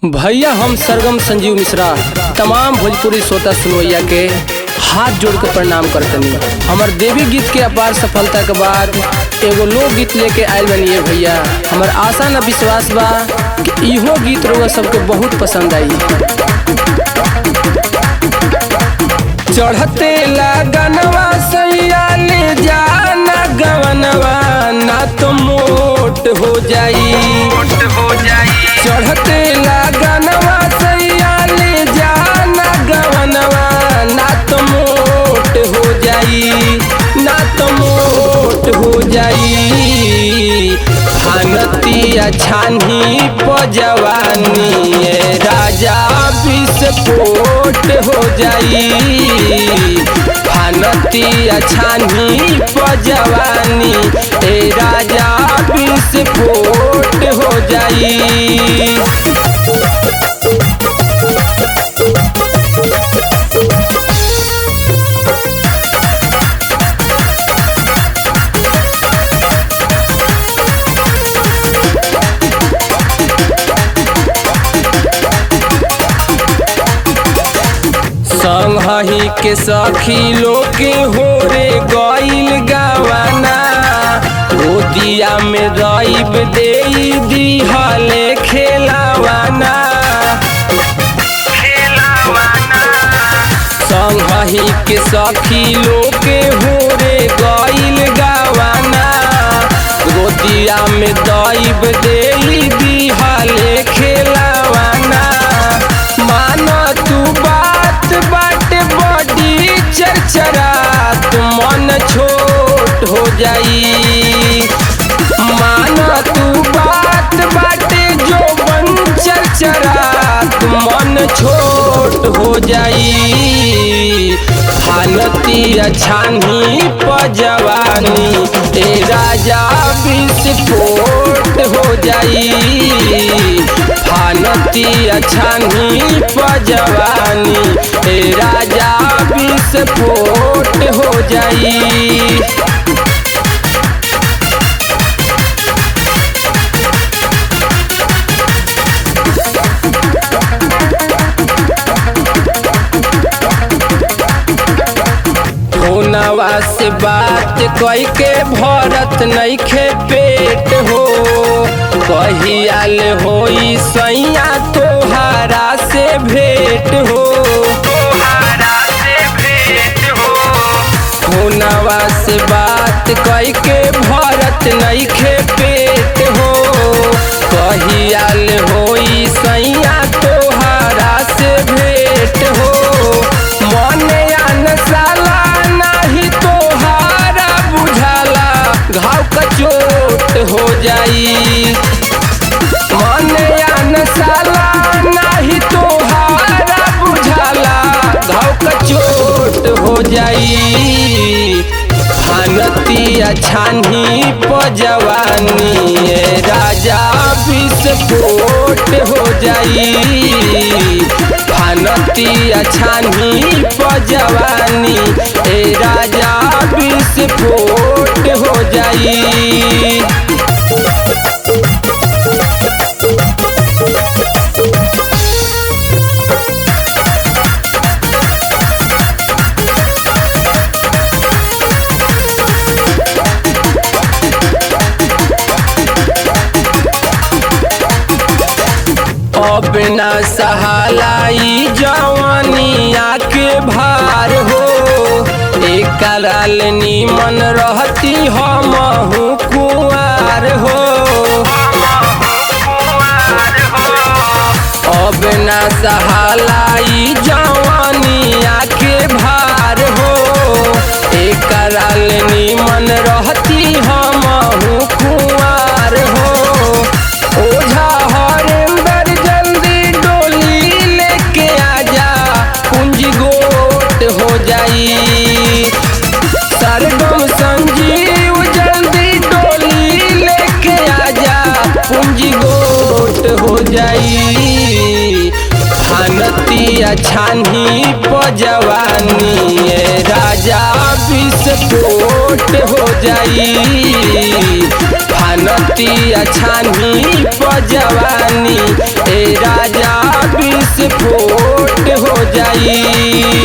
भैया हम सरगम संजीव मिश्रा तमाम भोजपुरी श्रोता सुनवैया के हाथ जोड़ के प्रणाम करतनी हमर देवी गीत के अपार सफलता के बाद एगो लोकगीत लेके आयल बनी है भैया हमर आशा न विश्वास बा कि इहो गीत रोगा सबके बहुत पसंद आई चढ़ते लगनवा सैया ले जाना गवनवा ना तो मोट हो जाई चढ़ते लगनवा सैया ले जाना गवनवा ना तो मोट हो जाई ना तो मोट हो जाई भानतिया छानी पजवानी ये राजा विस्फोट हो जाई भानतिया छानी पजवानी ए राजा विस्फोट हो जाई संगही के सखी लोके हो रे गईल गावाना गोदिया में रईब दे दिहले खेलावाना संगही के सखी लोके हो रे गईल गावाना गोदिया में दैब दे दिहले खेलावाना मान तू बात बाट बड़ी चरचरात मन छोट हो जाई मान तू बात बाटे जो बन चरचरात मन छोट हो जाई हालती छानी पजवानी ए राजा विस्फोट हो जाई फानती छानी पजवानी ए राजा विस्फोट हो जाई फोनवा से बात कई के भरत नइखे पेट हो कहियाल होई सैया तोहारा से भेट हो फोनवा से बात कई के भरत नइखे पेट हो कहियाल होई सैया तोहारा से भेट हो मने साला नाही तोहारा बुझाला घाव का चोट हो जाई मन साला नाही तोहारा बुझाला घाव का चोट हो जाई भानतिया छानी पजवानी ये राजा विस्फोट हो जाई भानतिया छानी पजवानी ए राजा विस्फोट हो जाई अब ना सहालाई जवानिया के भार हो एक कराल नीमन रहती हम कुआर हो अब ना सहालाई जवानिया के भार हो एक कराल नीमन रहती हम कुआर हो ओझा हरेंदर जल्दी डोली लेके आजा कुंज गोट हो जाई सरगम संजीव जल्दी डोली लेके आजा कुंज गोट हो जाई भानतिया छानी पजवानी ये राजा विस्फोट हो जाई भानतिया छानी पजवानी ए राजा विस्फोट हो जाई